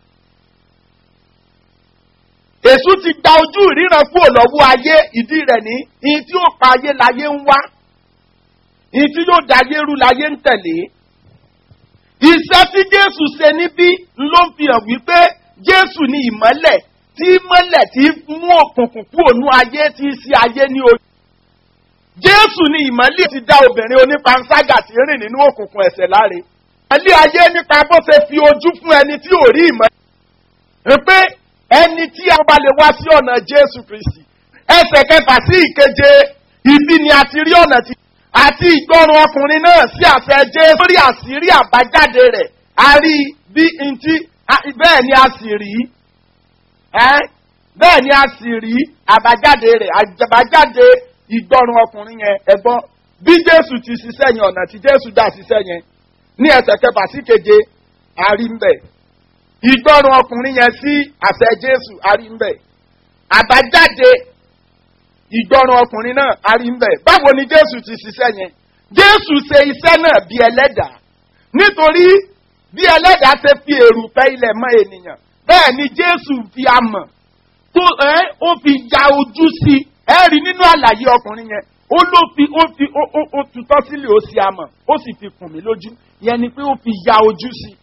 èṣù ti gba ojú ìríran kúrò lọ́wọ́ ayé ìdí rẹ̀ ní ìyí tí ó pa ayé láyé ń wá ìyí tí yóò dáyé rú láyé ń tẹ̀lé. Iṣẹ́ tí Jésù ṣe níbí ló ń fi hàn wípé Jésù ni ìmọ́lẹ̀ tí mọ́lẹ̀ tí mú òkùnkùn kúrò ní ayé tí í ṣe ayé ní ojú. Jésù ni ìmọ́lẹ̀ ti dá obìnrin onípanṣágà tí ń rìn nínú òkùnkùn ẹ̀ṣẹ̀ láre. Ìmọ́lẹ̀ ayé nípa bó ṣe fi ojú fún ẹni tí ò rí ìmọ́lẹ̀. Pé ẹni tí a bá lè wá sí ọ̀nà Jésù Kristì. Ẹsẹ̀ kẹfà sí ìkeje ibi ni a ti rí ọ̀nà tí àti ìgbọràn ọkùnrin náà sí àṣẹ jésù lórí àṣírí àbájáde rẹ̀ a rí bí ntí bẹ́ẹ̀ ni a sì rí bẹ́ẹ̀ ni a sì rí àbájáde rẹ̀ àbájáde ìgbọràn ọkùnrin yẹn ẹ̀gbọ́n bí jésù ti ṣiṣẹ́ yẹn ọ̀nà tí jésù dá ṣiṣẹ́ yẹn ní ẹsẹ̀ kẹfà sí keje a rí ń bẹ̀ ìgbọràn ọkùnrin yẹn sí àṣẹ jésù a rí ń bẹ̀ àbájáde ìgbọràn ọkùnrin náà a rí ń bẹ̀. báwo ni jésù ti ṣiṣẹ́ yẹn jésù ṣe iṣẹ́ náà bí ẹlẹ́dàá nítorí bí ẹlẹ́dàá ṣe fi èrùpẹ̀ ilẹ̀ mọ́ ènìyàn bẹ́ẹ̀ ni jésù fi amọ̀ tó ẹ́ ó fi ya ojú sí ẹ rí nínú àlàyé ọkùnrin yẹn ó ló fi ó fi ó ó ó tutọ́ sílẹ̀ ó sì amọ̀ ó sì fi kùn mí lójú yẹn ni pé ó fi ya ojú sí.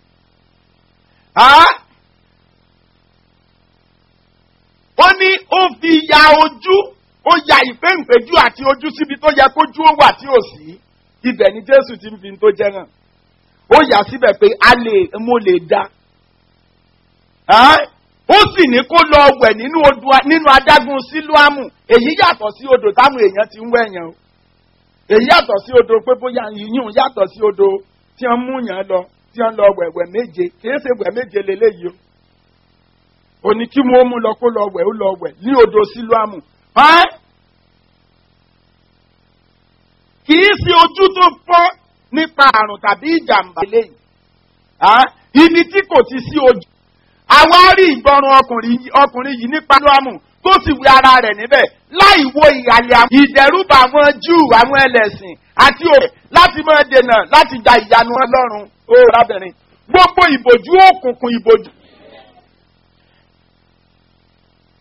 ó ní ó fi ya ojú ó ya ìpéǹpéjú àti ojú síbi tó yẹ kójú ó wà tí ò sí ibẹ̀ ni jésù ti ń fi tó jẹ́ hàn ó yà síbẹ̀ pé a lè mo lè da ó sì ní kó lọ wẹ̀ nínú odò nínú adágún sílùámù èyí yàtọ̀ sí odò táwọn èèyàn ti ń wẹ̀yàn o èyí yàtọ̀ sí odò pé bóyá yìnyín yàtọ̀ sí odò tí wọ́n mú yàn lọ tí wọ́n lọ wẹ̀wẹ̀ méje kì í ṣe wẹ̀ méje lélẹ́yìí o òní kí wọ́n mú lọ kó lọ wẹ̀ ó lọ wẹ̀ ní odò sílùámù kì í ṣe ojú tó fọ́ nípa àrùn tàbí ìjàmbá eléyìí ibi tí kò ti sí ojú àwa rí ìgbọràn ọkùnrin yìí nípa lọ́mù tó sì wí ara rẹ̀ níbẹ̀ láì wo ìhàlẹ̀ àwọn ìdẹ̀rùbà àwọn júù àwọn ẹlẹ́sìn àti òrè láti máa dènà láti gba ìyanu ọlọ́run ó rábìnrin gbogbo ìbòjú òkùnkùn ìbòjú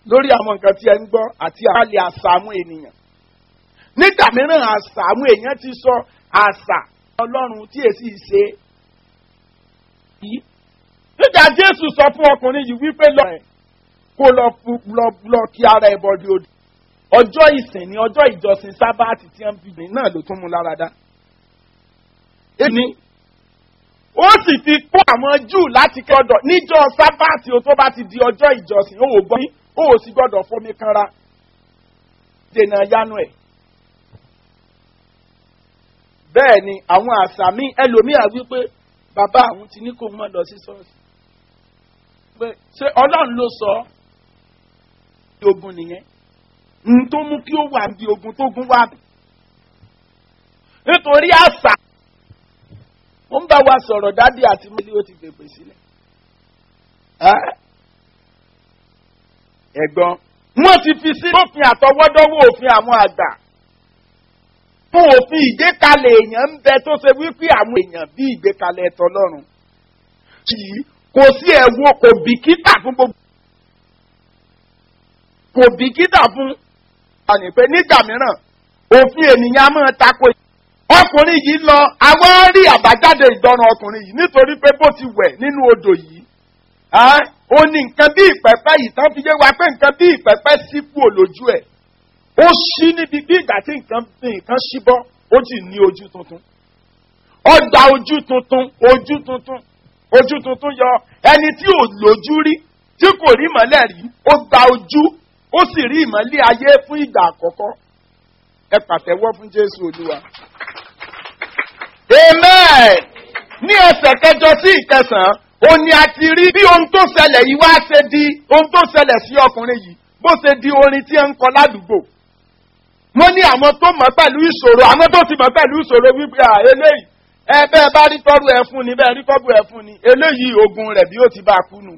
lórí àwọn nǹkan tí ẹ ń gbọ́ àti àlẹ́ àṣà àwọn ènìyàn nígbà mìíràn àṣà àwọn èèyàn ti sọ àṣà ọlọ́run tí èsì ṣe yìí nígbà jésù sọ fún ọkùnrin yìí wípé lọ ẹ̀ kó lọ fu- lọ- lọ kí ara ẹ̀ bọ́dí odò ọjọ́ ìsìn ní ọjọ́ ìjọsìn sábàtì tí wọ́n fi gbìn náà ló tún mú lára dá. èmi ó sì ti kó àwọn júù láti kọ́dọ̀ níjọ́ sábàtì o tó bá ti di ọjọ́ ìjọsìn ó ò gbọ́ yín ó ò sì gbọ́dọ̀ fomi kanra dènà yánu ẹ̀. bẹ́ẹ̀ ni àwọn àṣà mi ẹlòmíà wípé bàbá àwọn ti ní kó mọ́ lọ sí ṣọ́ọ̀ṣì pé ṣé ọlọ́run ló sọ ọ́ bí ogun nìyẹn n tó mú kí ó wà bí ogun tó gun wà bí. nítorí àṣà ó ń bá wa sọ̀rọ̀ dádì àti mílí ó ti fèpè sílẹ̀. Ẹ́? ẹ̀gbọ́n wọ́n ti fi sí òfin àtọwọ́dọ́wọ́ òfin àwọn àgbà fún òfin ìgbékalẹ̀ èèyàn ń bẹ tó ṣe wípé àwọn èèyàn bí ìgbékalẹ̀ ẹ̀tọ́ lọ́rùn kì í kò sí ẹ̀wọ̀n kò bìkítà fún gbogbo kò bìkítà fún àní pé nígbà mìíràn òfin ènìyàn á máa tako ọkùnrin yìí lọ àwọn rí àbájáde ìgbọràn ọkùnrin yìí nítorí pé bó ti wẹ̀ nínú odò yìí ẹ́, ó ní nǹkan bí ìpẹ́pẹ́ yìí tán fi yé wa pé nǹkan bí ìpẹ́pẹ́ sí kúrò lójú ẹ̀ ó ṣí níbi bí ìgbà tí nǹkan nǹkan ṣí bọ́ ó sì ní ojú tuntun ó gba ojú tuntun ojú tuntun ojú tuntun yọ ẹni tí ò lójú rí tí kò rí ìmọ̀lẹ̀ rí ó gba ojú ó sì rí ìmọ̀lẹ̀ ayé fún ìgbà àkọ́kọ́ ẹ pàtẹ́wọ́ fún jésù olúwa. amen ní ẹsẹ̀ kẹjọ sí ìkẹsàn-án ó ní a ti rí bí ohun tó ṣẹlẹ̀ yìí wá ṣe di ohun tó ṣẹlẹ̀ sí ọkùnrin yìí bó ṣe di orin tí ẹ ń kọ ládùúgbò wọ́n ní àwọn tó mọ̀ pẹ̀lú ìṣòro àwọn tó ti mọ̀ pẹ̀lú ìṣòro wípé à eléyìí ẹ bẹ́ẹ̀ bá rí tọ́rù ẹ fún ni bẹ́ẹ̀ rí tọ́rù ẹ fún ni eléyìí ogun rẹ̀ bí ó ti bá a kú nù.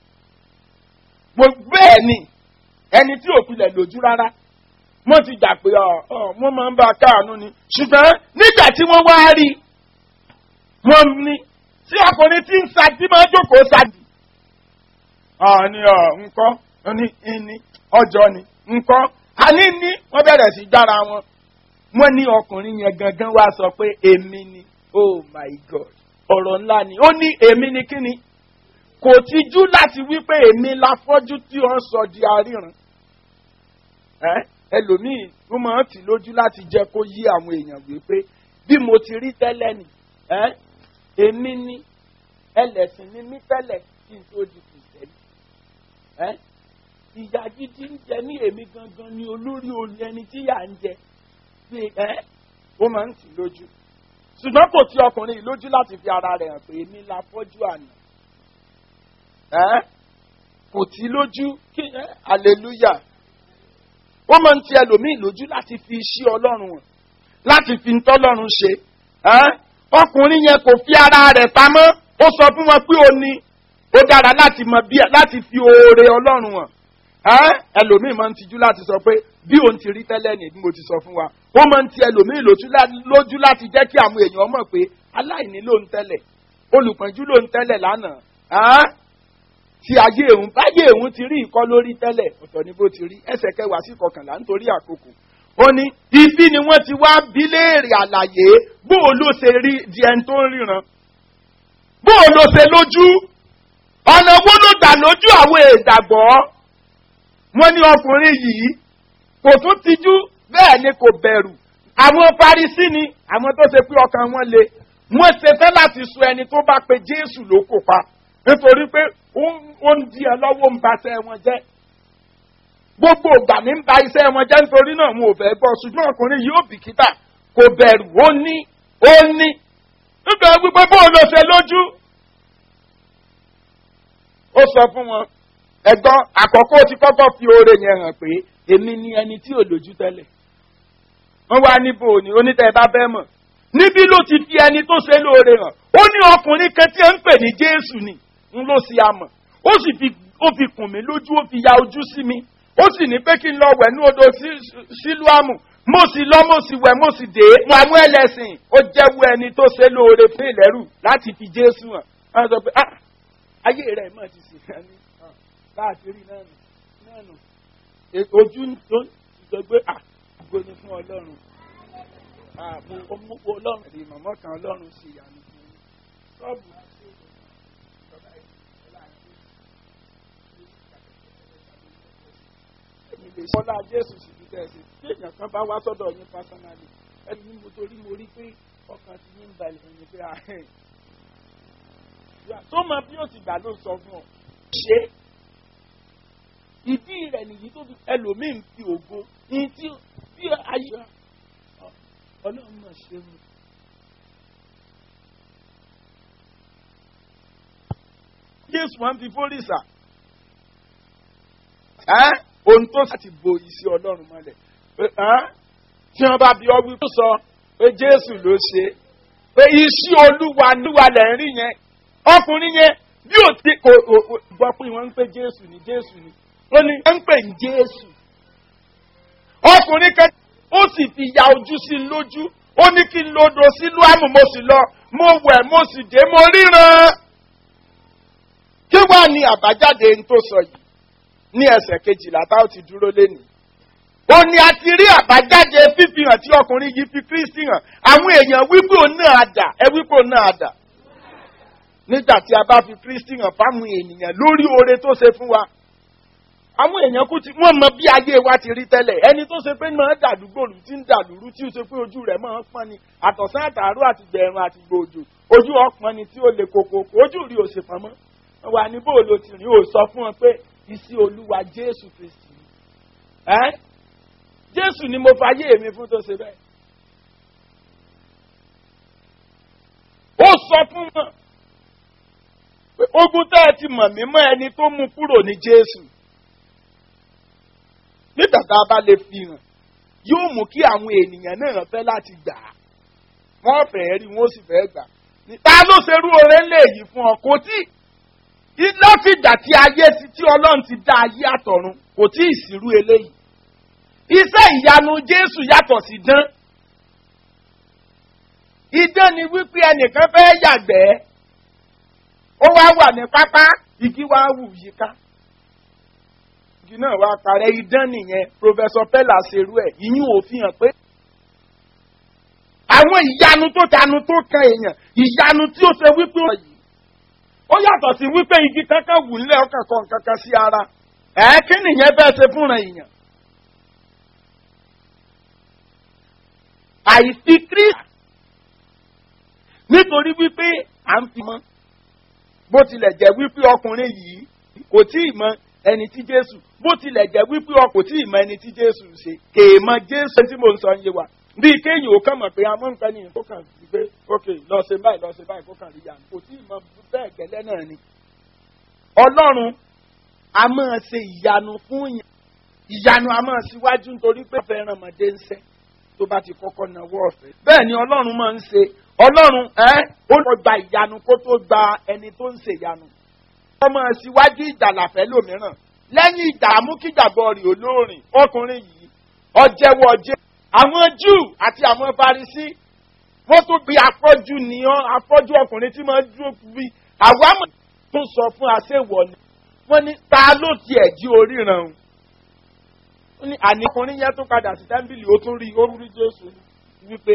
Mo- bẹ́ẹ̀ ni ẹni tí ò pilẹ̀ lójú rárá wọ́n ti gbà pé ọ ọ wọ́n máa ń bá a káàánú ni ṣùgbọ́n nígbà tí wọ́n wá rí wọ́n ní tí ọkùnrin tí ń sa tí máa ń jókòó sáàdì. ọ̀ ni ọ̀ nǹkan ó ní ìní ọjọ́ ni nǹkan àní ní wọ́n bẹ̀rẹ̀ sí gbára wọn wọ́n ní ọkùnrin yẹn gangan wá sọ pé èmi ni oh my god ọ̀rọ̀ ńlá ni ó ní èmi ni kí ni kò tijú láti wí pé èmi la fọ́jú tí wọ́n sọ di aríran ẹ́ ẹlòmíì ló máa ń tì lójú láti jẹ́ kó yí àwọn èèyàn wípé bí mo ti rí tẹ́lẹ̀ ni ẹ́ èmi ni ẹlẹ́sìn ni mí tẹ́lẹ̀ kí n tó di kìsẹ́lì ẹ́ ìyá gidi ń jẹ ní èmi gangan ni olórí olè ẹni tí yà ń jẹ pé ẹ́ ó máa ń tì lójú ṣùgbọ́n kò tí ọkùnrin yìí lójú láti fi ara rẹ̀ hàn pé èmi la fọ́jú àná ẹ́ kò tí lójú kí ẹ́ hallelujah ó máa ń ti ẹlòmíì lójú láti fi iṣẹ́ ọlọ́run hàn láti fi ń tọ́lọ́run ṣe ẹ́ ọkùnrin yẹn kò fi ara rẹ̀ pamọ́ ó sọ fún wọn pé ó ní ó dára láti mọ bí láti fi oore ọlọ́run hàn ẹ́ ẹlòmíì máa ń tijú láti sọ pé bí òun ti rí tẹ́lẹ̀ ní bí mo ti sọ fún wa ó máa ń ti ẹlòmíì lójú lá- lójú láti jẹ́ kí àwọn èèyàn mọ̀ pé aláìní ló ń tẹ́lẹ̀ olùpọ̀njú ló ń tẹ́lẹ̀ lánàá ẹ́ tí ayé òun báyé òun ti rí ìkọ́ lórí tẹ́lẹ̀ ọ̀tọ̀ ni bó ti rí ẹsẹ̀ kẹwàá sí kọkànlá nítorí àkókò ó ní ibi ni wọ́n ti wá bí léèrè àlàyé bó o ló ṣe rí di ẹni tó ń ríran bó o ló ṣe lójú ọ̀nà wo ló gbà lójú àwọn èdàgbọ́ wọ́n ní ọkùnrin yìí kò tún tijú bẹ́ẹ̀ ni kò bẹ̀rù àwọn parisí ni àwọn tó ṣe pé ọkàn wọn le wọ́n ṣe fẹ́ láti sọ ẹni tó bá pe jésù ló kò pa nítorí pé ó ń- ó ń di ẹ lọ́wọ́ ń ba iṣẹ́ wọn jẹ́ gbogbo ìgbà ní ń ba iṣẹ́ wọn jẹ́ nítorí náà wọn ò fẹ́ gbọ́ ṣùgbọ́n ọkùnrin yìí ò bìkítà kò bẹ̀rù ó ní ó ní nígbà wípé bóun ló ṣe lójú ó sọ fún wọn ẹ̀gbọ́n àkọ́kọ́ ti kọ́kọ́ fi oore yẹn hàn pé èmi ni ẹni tí ò lójú tẹ́lẹ̀ wọ́n wá níbo ni onítẹ̀ bá bẹ́ mọ̀ níbí ló ti fi ẹni tó ṣe lóore hàn ó ní ọkùnrin kan tí ẹ ń pè ní jésù ni ń ló ṣe amọ̀ ó sì fi ó fi kùn mí lójú ó fi ya ojú sí mi ó sì ní pé kí n lọ wẹ̀ ní odò sí- sílùámù mo sì lọ mo sì wẹ̀ mo sì dé wọn àwọn ẹlẹ́sìn ó jẹ́wọ́ ẹni tó ṣe lóore fún ìlẹ́rù láti fi jésù hàn wọ́n sọ pé ah ayé rẹ̀ mọ̀ ti sì hàn ní láti rí náà nù náà nù E- ojú tó sọ pé à gbogbo ni fún ọlọ́run àmú ọmọ ọlọ́run rí màmá kan ọlọ́run sí ìyanu fún un ṣọ́ọ̀bù èmi lè ṣe ọlá jésù sì fi tẹ̀sí tí èèyàn kan bá wá sọ́dọ̀ yín pásánálì ẹni ní mo torí mo rí pé ọkàn ti yín balẹ̀ ẹni pé ahẹ́ tó mọ bí ó ti gbà ló sọ fún ọ ṣe ìdí rẹ̀ nìyí tó fi ẹlòmíín fi ògo ní tí bí ayé ọlọ́run náà ṣe mu. jésù máa ń fi fórìṣà ẹ́ ohun tó sì ti bo iṣẹ́ ọlọ́run mọ́lẹ̀ ẹ́ tí wọ́n bá bí ọgbìn tó sọ pé jésù ló ṣe pé iṣẹ́ olúwa níwà lẹ̀ ń rí yẹn ọkùnrin yẹn bí ò ti kò gbọ́ pé wọ́n ń pè jésù ní jésù ni ó ní wọ́n ń pè ní jésù ọkùnrin kan ó sì fi ya ojú sí i lójú ó ní kí n lodò sílùú àmù mo sì lọ mo wẹ̀ mo sì dé mo ríran kí wàá ní àbájáde ń tó sọ yìí ní ẹsẹ̀ kejìlá tá ó ti dúró lénìí. ó ní a ti rí àbájáde fífihàn tí ọkùnrin yìí fi kristi hàn àwọn èèyàn wípé òun náà dà ẹ wípé òun náà dà. nígbà tí a bá fi kristi hàn fáwọn ènìyàn lórí oore tó ṣe fún wa. àwọn èèyàn kú ti wọ́n mọ bí ayé wa ti rí tẹ́lẹ̀ ẹni tó ṣe pé máa dàdúgbò lù tí ń dàlúrú tí ó ṣe pé ojú rẹ̀ máa ń pọ́n ni àtọ̀sán àtàárọ̀ àti gbẹ̀rùn àti gbòòjò ojú ọpọ́n ni tí ó le koko ojú rí òṣèpamọ́ wà ní bóòlù tìrín ò sọ fún ọ pé ìsí olúwa jésù kristi ẹ jésù ni mo fàyè mi fún tó ṣe bẹ́ẹ̀. ó sọ fún wọn pé ogun tẹ́ ẹ ti mọ̀ mí mọ́ ẹni tó mú kúrò ní jésù nígbà tá a bá lè fi hàn yóò mú kí àwọn ènìyàn náà fẹ́ láti gbà á wọ́n fẹ́ rí wọ́n sì fẹ́ gbà á ta ló ṣerú oore ńlẹ̀ yìí fún ọ kò tí lọ́fìgbà tí ayé ti tí ọlọ́run ti dá ayé àtọ̀run kò tí ì sírú eléyìí. iṣẹ́ ìyanu jésù yàtọ̀ sí dán. idán ni wípé ẹnìkan fẹ́ yàgbẹ́ ó wá wà ní pápá igi wá wù yíká. igi náà wá parẹ́ idán nìyẹn pòfẹ́sọ pẹ́lá ṣerú ẹ̀ ìyún òfin hàn pé. àwọn ìyanu tó tanu tó kan èèyàn ìyanu tí ó ṣe wípé ó yìí ó yàtọ̀ sí wípé igi kankan wù nílẹ̀ ọkàn kan kankan sí ara ẹ̀ kí nìyẹn bẹ́ẹ̀ ṣe fúnra èèyàn. àìfi kírísì nítorí wípé à ń fi mọ́ bó tilẹ̀ jẹ́ wípé ọkùnrin yìí kò tí ì mọ ẹni tí jésù bó tilẹ̀ jẹ́ wípé ọkùnrin kò tí ì mọ ẹni tí jésù ṣe kèémọ jésù tí mo ń sọ ń yé wa bí kéèyàn ò kàn mọ̀ pé amọ̀ nǹkan nìyẹn kó kàn sí pé ok lọ ṣe báyìí lọ ṣe báyìí kó kàn rí yàn kò tí ì mọ bẹ́ẹ̀ gẹ́lẹ́ náà ni. ọlọ́run a máa ṣe ìyanu fún yàn ìyanu a máa ṣíwájú nítorí pé ọ̀fẹ́ ràn mọ́dé ń sẹ́ tó bá ti kọ́kọ́ náwó ọ̀fẹ́. bẹ́ẹ̀ ni ọlọ́run máa ń ṣe ọlọ́run ẹ́ ó lọ gba ìyanu kó tó gba ẹni tó ń ṣe ìyanu. wọ́n máa ṣíwájú ìdàlàfẹ́ lòmíràn lẹ́yìn ìdààmú kíjàbọ̀ rè olórin ọkùnrin yìí ọjẹ́wọ́ ọjẹ́ àwọn júù àti àwọn farisí wọ́n tún bí afọ́jú ni ọ́ afọ́jú ọkùnrin tí máa ń dúró bí àwa mọ̀ tó sọ fún aṣèwọ̀ ni wọ́n ní ta ló tiẹ̀ jí oríran o ó ní àní ọkùnrin yẹn tó padà sí tẹ́ḿbìlì ó tún rí ó rí jésù wípé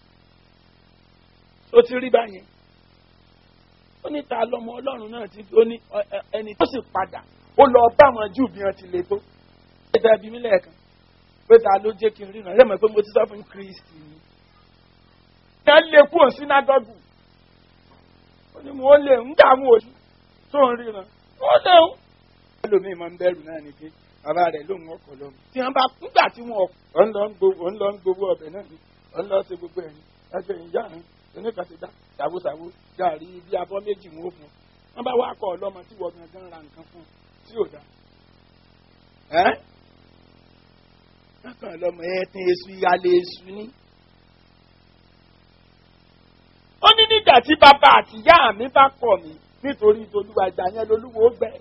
ó ti rí báyẹn ó ní ta lọmọ ọlọ́run náà ti ó ní ẹni tó sì padà ó lọ bá àwọn júù bí wọ́n ti le tó ó dẹ́ bí mílẹ̀ kan pé ta ló jẹ́ kí n ríran ẹ mọ̀ pé mo ti sọ fún kristi ni. ẹ lè kú òun sínágọ́gù ó ní mo lè ń dààmú ojú tó ń ríran ó léwu. ẹlòmíì máa ń bẹ̀rù náà ni pé bàbá rẹ̀ ló ń ọkọ̀ lọ́mọ. tí wọ́n bá nígbà tí wọ́n ọ̀ ń lọ ń gbowó ń lọ ń gbowó ọbẹ̀ náà ni ọ̀ ń lọ ṣe gbogbo ẹ̀yìn ẹgbẹ́ ìyá rẹ̀ oníkan ti dá ṣàwòṣàwò gàrí bí abọ́ méjì wọn ó fún un. wọ́n bá wá kọ́ ọlọ́mọ tí wọ́n gangan ra nǹkan fún un tí ò dá kankan lọmọ ẹ tún èṣù ìyálé èṣù ni. ó ní nígbà tí bàbá àtìyá mi bá kọ̀ mí nítorí tolúwa ìgbà yẹn lolúwo gbẹ.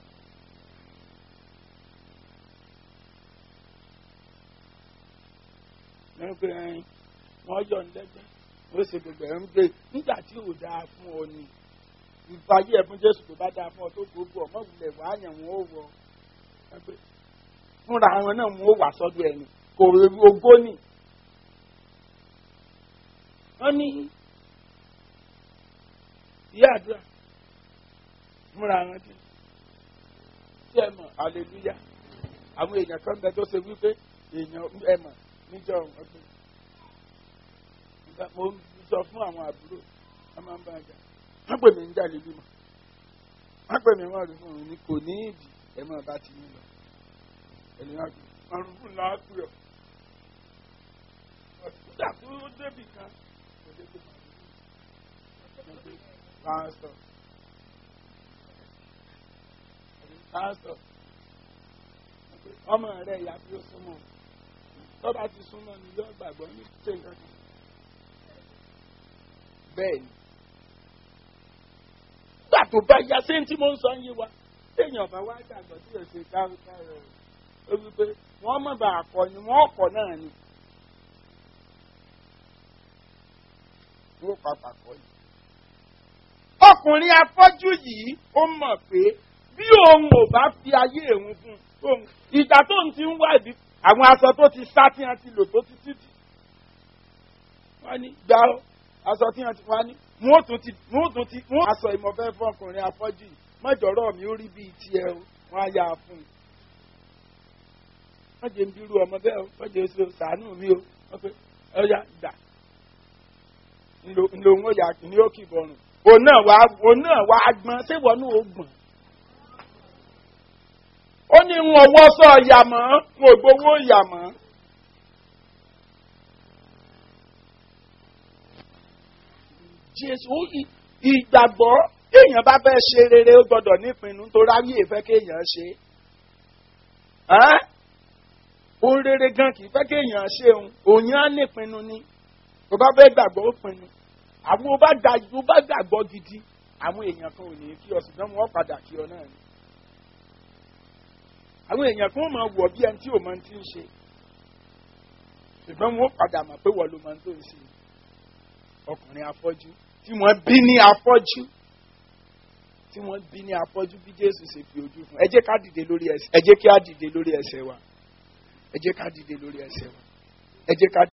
wọ́n yọ̀ ń lẹ́gbẹ́ ó ṣe gbogbo ẹ̀ ń gbé nígbà tí ò dáa fún ọ ni ìfàyè ẹ̀ fún jésù tó bá dáa fún ọ tó gbogbo ọmọ ìwúlẹ̀ wàá yàn wọ́n ó wọ ẹgbẹ́ fúnra wọn náà mú ó wà sọ́dọ̀ ẹni kò ogó nì. wọ́n ní ìyá àdúrà fúnra wọn tí tí ẹ mọ̀ hallelujah àwọn èèyàn kan bẹ tó ṣe wípé èèyàn ẹ mọ̀ níjọ́ ọgbẹ́ mo sọ fún àwọn àbúrò wọn máa ń bá a jà wọ́n pè mí ń jà lílù mọ́ wọ́n pè mí wọ́n rí fún òun ni kò ní ìdí ẹ máa bá ti yín lọ ènìyàn kì í ọrùn fún làákù yọ ọ̀sùnkúta tó débì kan kò dé tó máa rí pásítọ̀ pásítọ̀ ọmọ rẹ̀ ìyá tí ó súnmọ́ tọ́ba ti súnmọ́ ni yóò gbàgbọ́ ní ṣé nǹkan kan bẹ́ẹ̀ ni nígbà tó bá ya ṣé tí mo ń sọ yé wa téèyàn bá wá gbàgbọ́ tí yóò ṣe káwọ́ rẹ̀ ó wí pé wọ́n mọ̀ bá àkọ́ ni wọ́n kọ́ náà ni wọ́n papà kọ́ ni. ọkùnrin afọ́jú yìí ó mọ̀ pé bí òun ò bá fi ayé òun fún un ìgbà tó ń ti ń wádìí àwọn aṣọ tó ti sá tí wọ́n ti lò tó ti títì wọ́n ní gbà ó aṣọ tí wọ́n ti wá ní wọ́n tún ti wọ́n tún ti wọ́n aṣọ ìmọ̀fẹ́ fún ọkùnrin afọ́jú yìí mọ́jọ́rọ́ mi ó rí bíi tiẹ̀ o wọ́n á yà á fún un. wọ́n jẹ́ ń bírú ọmọ bẹ́ẹ̀ o wọ́n jẹ́ oṣù sàánù mi o wọ́n pe ọ̀ya gbà ńlò ń yà ní ó kì í bọ̀rùn òun náà wá òun náà wá gbọ́n ṣé wọ́n náà ó gbọ́n. ó ní ń ọwọ́ sọ ọ̀yà mọ́ ń ògbówó ọ̀yà mọ́. jésù ìgbàgbọ́ kéèyàn bá fẹ́ ṣe rere ó gbọ́dọ̀ nípinnu tó ráyè fẹ́ kéèyàn ṣe. ohun rere gan kì í fẹ́ kéèyàn ṣe òun òun á nípinnu ni tó bá fẹ́ gbàgbọ́ ó pinnu àwọn ó bá dájú ó bá gbàgbọ́ gidi àwọn èèyàn kan ò ní kí ọ ṣùgbọ́n wọ́n padà kí ọ náà ni. àwọn èèyàn kan ó máa wọ̀ bí ẹni tí ò máa ti ń ṣe ṣùgbọ́n wọ́n padà mọ̀ pé wọ́n ló máa ń tó ń ṣe ọkùnrin afọ́jú tí wọ́n bí ní afọ́jú tí wọ́n bí ní afọ́jú bí Jésù ṣe fi ojú fún ẹ jẹ́ ká dìde lórí ẹsẹ̀ ẹ jẹ́ kí á dìde lórí ẹsẹ̀ wa ẹ jẹ́ ká dìde lórí ẹsẹ̀ wa ẹ jẹ́ ká.